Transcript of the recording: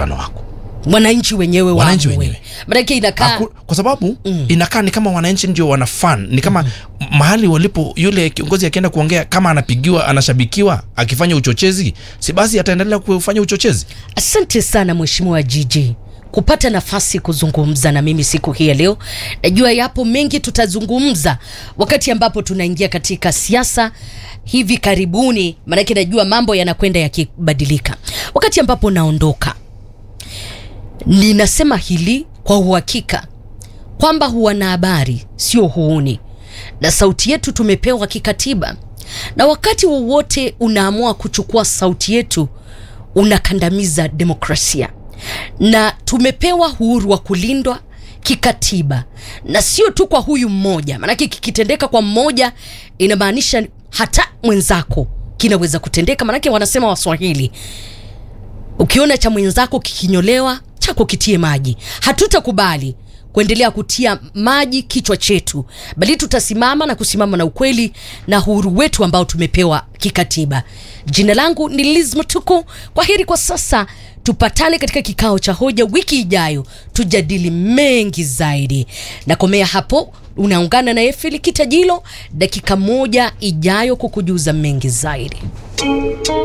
mkutano wako wananchi wenyewe Wananchi waamue. wenyewe. Maanake inakaa Haku, kwa sababu inakaa ni kama wananchi ndio wana fan ni kama mahali walipo yule kiongozi akienda kuongea kama anapigiwa anashabikiwa akifanya uchochezi si basi ataendelea kufanya uchochezi Asante sana Mheshimiwa Jiji kupata nafasi kuzungumza na mimi siku hii ya leo. Najua yapo mengi tutazungumza wakati ambapo tunaingia katika siasa hivi karibuni, maanake najua mambo yanakwenda yakibadilika. Wakati ambapo naondoka, ninasema hili kwa uhakika kwamba wanahabari sio huuni, na sauti yetu tumepewa kikatiba, na wakati wowote unaamua kuchukua sauti yetu unakandamiza demokrasia, na tumepewa uhuru wa kulindwa kikatiba, na sio tu kwa huyu mmoja. Maanake kikitendeka kwa mmoja inamaanisha hata mwenzako kinaweza kutendeka, maanake wanasema Waswahili, ukiona cha mwenzako kikinyolewa chako kitie maji. Hatutakubali kuendelea kutia maji kichwa chetu, bali tutasimama na kusimama na ukweli na uhuru wetu ambao tumepewa kikatiba. Jina langu ni Liz Mtuku. Kwa heri kwa sasa, tupatane katika kikao cha hoja wiki ijayo, tujadili mengi zaidi. Nakomea hapo, unaungana na Efili Kitajilo dakika moja ijayo kukujuza mengi zaidi.